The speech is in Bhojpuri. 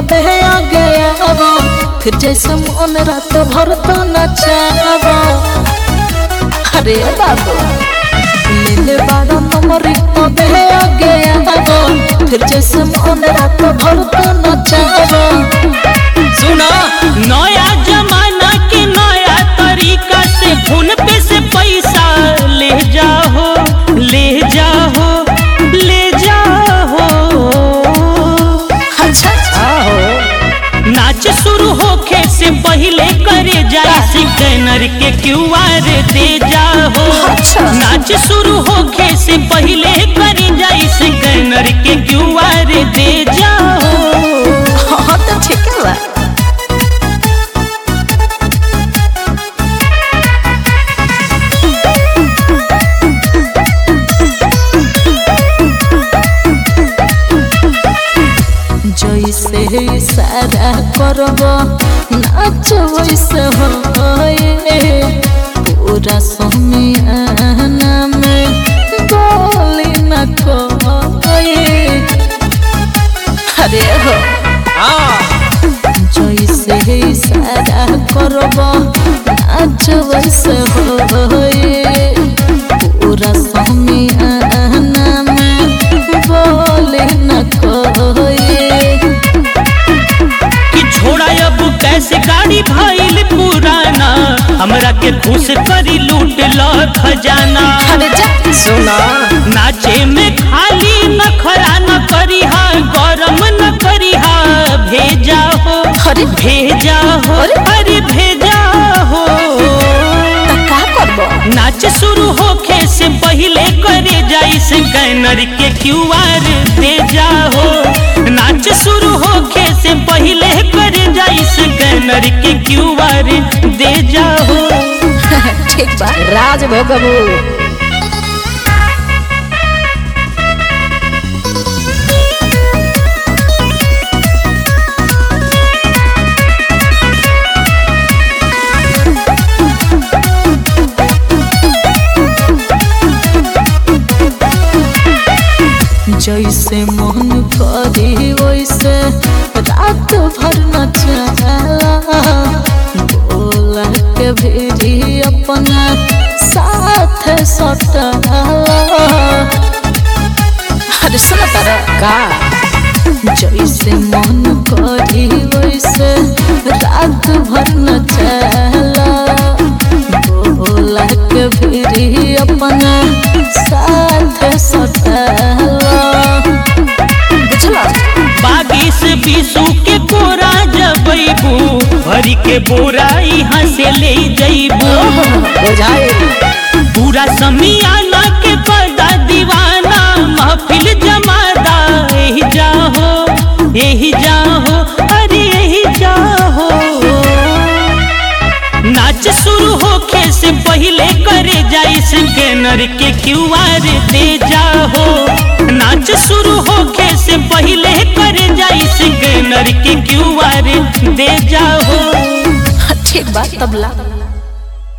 तबे आ गया वो फिर जैसे मन रात भर तो नचावा अरे बाबू ले ले बारा नंबर तबे आ गया वो फिर जैसे मन रात भर तो नचावा सुना नया जमाना के नया तरीका से फोन पे से पैसा ले जाओ ले जाओ ले जाओ अच्छा नाच शुरू होखे से पहले करे जाए स्कैनर के क्यूआर दे जाओ अच्छा। नाच शुरू होखे से पहले करे जाए स्कैनर के क्यूआर दे जाओ हाँ तो ठीक है बा जैसे इशारा करब नाच वैसे होए पूरा समियाना में बोली न कोई अरे हो जैसे इशारा करब नाच वैसे होए पूरा समियाना में बोली न कोई कि छोड़ा अब कैसे गाड़ी भइल पुराना हमरा के खुश करी लूट लो खजाना अरे जा सुना नाचे में खाली नखरा न करी हा गरम न करी हा भेजा हो अरे भेजा हो अरे। अरे भेजा हो त का करब नाच शुरू होखे से पहले करे जाई स्कैनर के क्यूआर दे जाओ नाच शुरू होखे से पहले करे जाई स्कैनर के क्यूआर दे जाओ ठीक बा राज भोगबू जैसे मन करी वैसे रात भर नचला बोला के भी अपना साथ सटला अरे सुन तारा का जैसे मन करी वैसे रात भर नचला बोला के भी अपना साथ सटला बुझला बागिस बीसू के कोरा जबैबू भरी के बोरा यहाँ से ले जैबू बुझाए पूरा समियाना के कदा दीवाना महफिल जमादा यही जाहो यही जाहो अरे यही जाहो नाच शुरू होखे से पहले करे जाई स्कैनर के क्यूआर दे जाहो नाच शुरू होखे से पहले करे जाई स्कैनर के क्यूआर दे जाहो ठीक बात तबला